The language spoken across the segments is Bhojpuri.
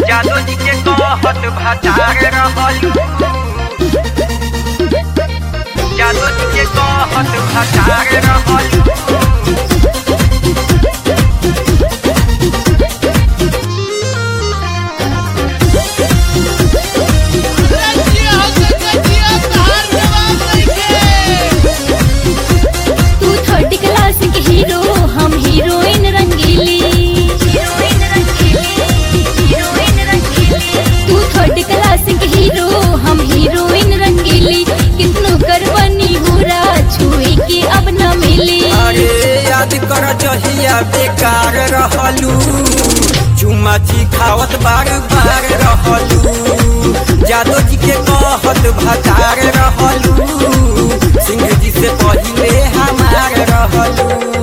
जादू जी के कहत भटार रहलू जादू जी के कहत भटार रहलू तू थर्ड क्लास के हीरो हम हीरोइन रंगीली हीरोइन रंगीली हीरोइन रंगीली तू थर्ड क्लास के हीरो हम हीरोइन रंगीली कितनो करवनी हुरा छुए के अब न मिली अरे याद कर जहिया बेकार रहलू चुमाची खावत बार बार रहलू जादो जी के कहत भतार रहलू सिंह जी से पहिले हमार रहलू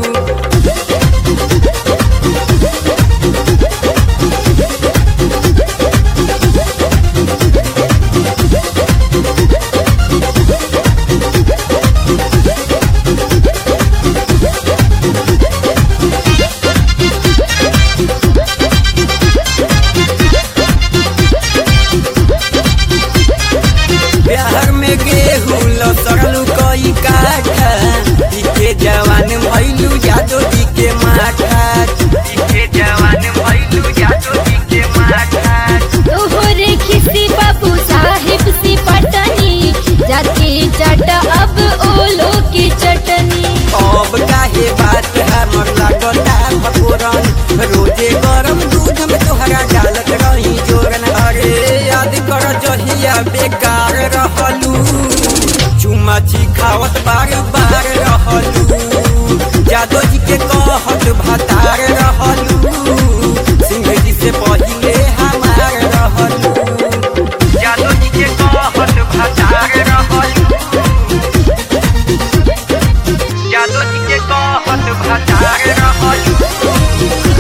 बिहार में गेहूं लसरलू कई काठा इके जवान भैलू जादो जी के माथा के जवान भैलू जादू जी के माथा तोहरे खिसी बाबू साहिब सी पटनी जाके चाटा अब ओलो की चटनी अब काहे बात हमर लागता भगोरन रोजे गरम दूध में तोहरा डालत रही जोरन अरे याद कर जहिया बेकार रहलू चुमाची खावत बार बार रहलू जादो जी के कहत भतार रहलू सिंह जी से पहिले हमार रहलू जादू जी के कहत भटार रहलू जादू जी के कहत भटार रहलू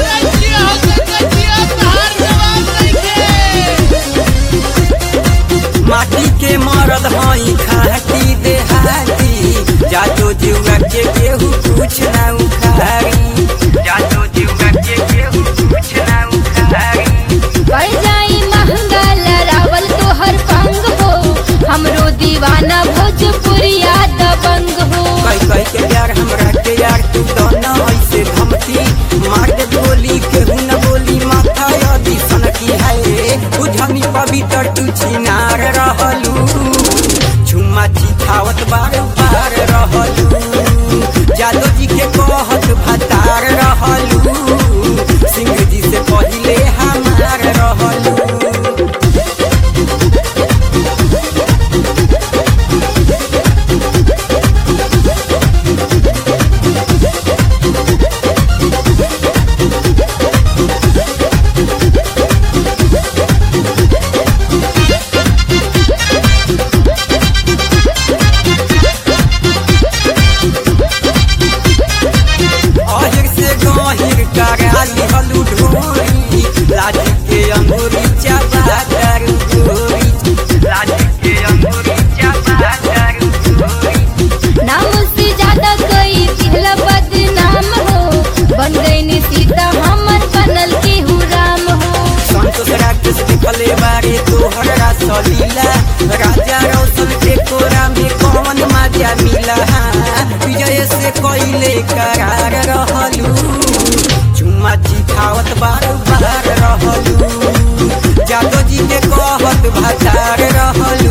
माटी के मरद हई खाटी देहाती जादो जुआ के केहू कुछ ना उखारी जादू जी के केहू कुछ ना उखारी पड़ जाई महंगा लरावल तोहर पंग हो हमरो दीवाना भोजपुरिया दबंग हो कई कई के यार हमरा के यार तू दोनों ऐसे धमकी मार दे गोली केहू न बोली माथा यदि सनकी है बुझनी पवित्र तू छिनार रहलू झुमा छिखावत बार बार रहलू जादो जी के कहत भतार रहलू सिंह जी से पहिले हमार रहलू अहिर से गहिर करा लिहलू ढोरी लाठी के अंगूरी चाबा कर गोरी लाठी के अंगूरी चापा कर गोरी नाम से ज्यादा कोई दिहला बदनाम हो बन गई सीता हमर बनल के राम हो संतोष राक्षस दिखले बारे तोहरा सलीला राजा रौशन के कोरा में कौन मजा मिला विजय से कोइले करार रहलू चुम्मा चिखावत बार बार रहलू जादो जी के कहत भतार रहलू